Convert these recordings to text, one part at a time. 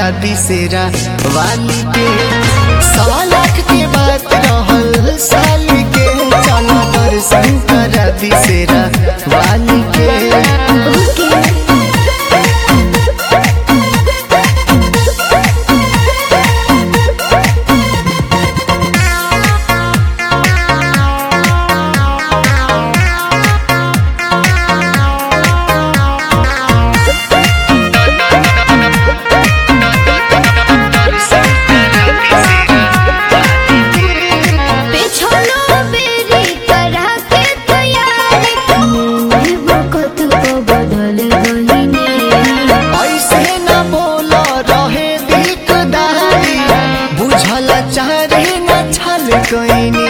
करा दिसेरा वाली के सवा लाख के बात रहल साल के चला दर्शन करा दिसेरा वाली के ओके पेछलो बेरी करा के तैयारी मैं वक्त को बदल गईने ऐसे न बोल रहे दिकदारी बुझल चाहे न छल कैनी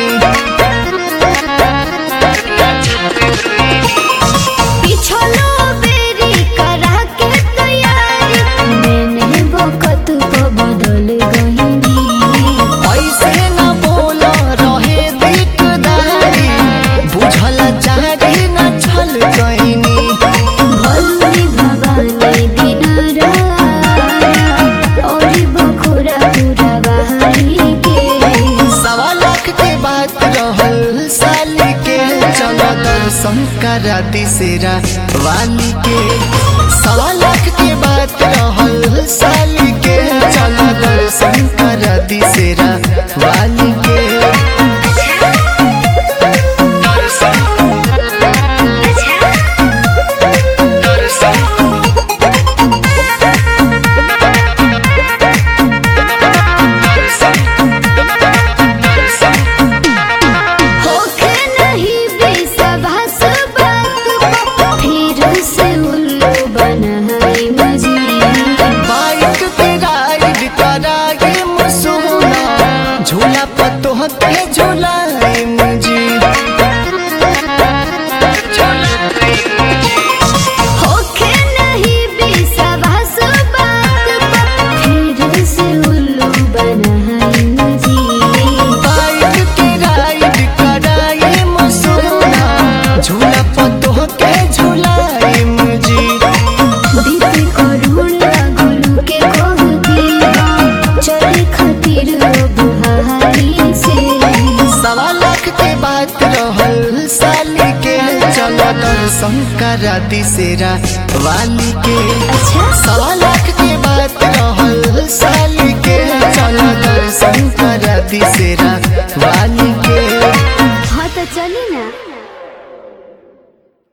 पिछलो बेरी करा के तैयारी मैंने वक्त को बदल गईने ऐसे न बोल रहे दिकदारी बुझल चाहे न छल कैनी भलुनी भवानी दिनारा और बखुरा पूरा बहारी के सवा लाख के बात रहल साल के चल दर्शन करा दिसेरा वाली के सवा लाख के बात रहल साल के चल दर्शन करा दिसेरा वाली के होके नहीं बेसभास बात फिर से उल्लू बनाई मजी बाइक पे राइड कराए मसूना झूला पतो के झूलाए मुझे होके नहीं बेसभास बात फिर से उल्लू बनाई मजी बाइक पे राइड कराए मसूना झूला पतो के झूलाए मुझे बीते करुण गुरु के कहती चले खातिर बुहारी से सवा लाख के बात रहल साल के चल दर्शन करा दिसेरा वाली के अच्छा सवा लाख के बात रहल साल के चल दर्शन करा दिसेरा वाली के हाँ तो चली ना